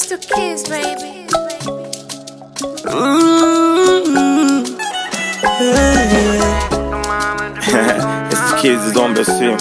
It's the kids, baby. it's the kids is on Brazil.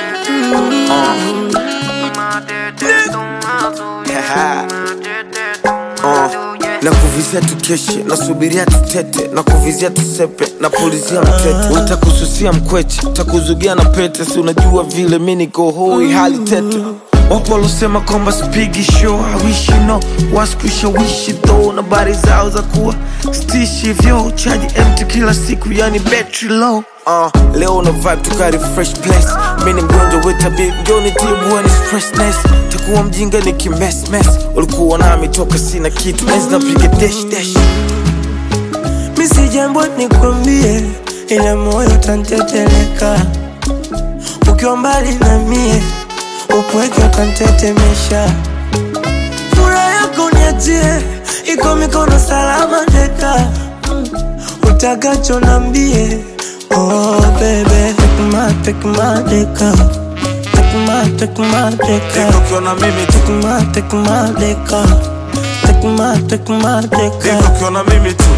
na kuvizia tukeshe nasubiria tutete na kuvizia tusepe na pulizia mtete utakususia mkweche takuzugia na pete si unajua vile mi niko hoi hali tete wapo walosema kwamba spigi show hawishi no waskushawishi tho na bari zao za kuwa stishi vyo chaji mt kila siku yani battery low Uh, leo una vibe tukari fresh place mi ni mgonjwa wetabib njoni tibuani stressness takuwa mjinga ni kimesmes ulikuwa nami toka sina kitu enzi napiga dash dash mi si jambo nikwambie, ila moyo utanteteleka ukiwa mbali na mie, upweke utantetemesha. Furaha yako niachie, iko mikono salama teka, utakacho nambie. Oh baby, take my, take my deka, take my, take my Deka deka, ukiona mimi tu take my, take my deka, take my, take my Deka deka. ukiona mimi tu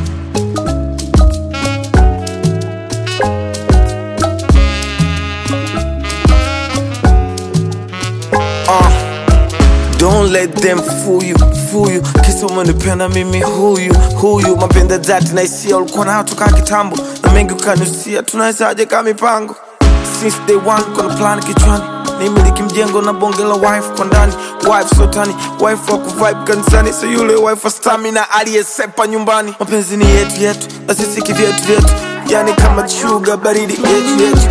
Uh, Don't let them fool you, fool you Kisa umenipenda mimi huyu, huyu Mapenda dhati na hisia ulikuwa nayo toka kitambo Na mengi ukanusia, tunawezaje kama mipango Since day one kuna plan kichwani nimiliki mjengo na bonge la wife kwa ndani wife sotani wife wa kuvibe kanisani so yule wife wa stamina aliyesepa nyumbani mapenzi ni yetu yetu na sisi kivyetu vyetu yani kama chuga baridi yetu yetu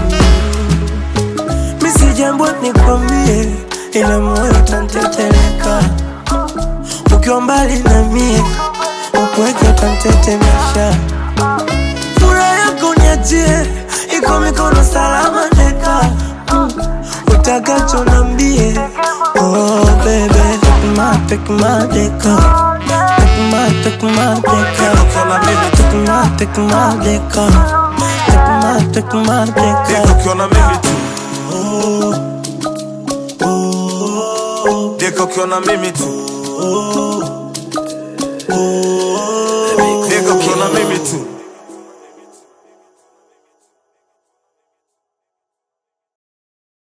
mi si jambo nikwambie, ila moyo utanteteleka ukiwa mbali na mie, upweke utantetemesha. Furaha yako niachie, iko mikono salama teka, Mm, utakacho nambie. Oh baby, take my, take my deka, take my, take my deka, ukiona mimi tu take my, take my deka, take my, take my Deka deka. ukiona mimi tu Deka ukiona mimi tu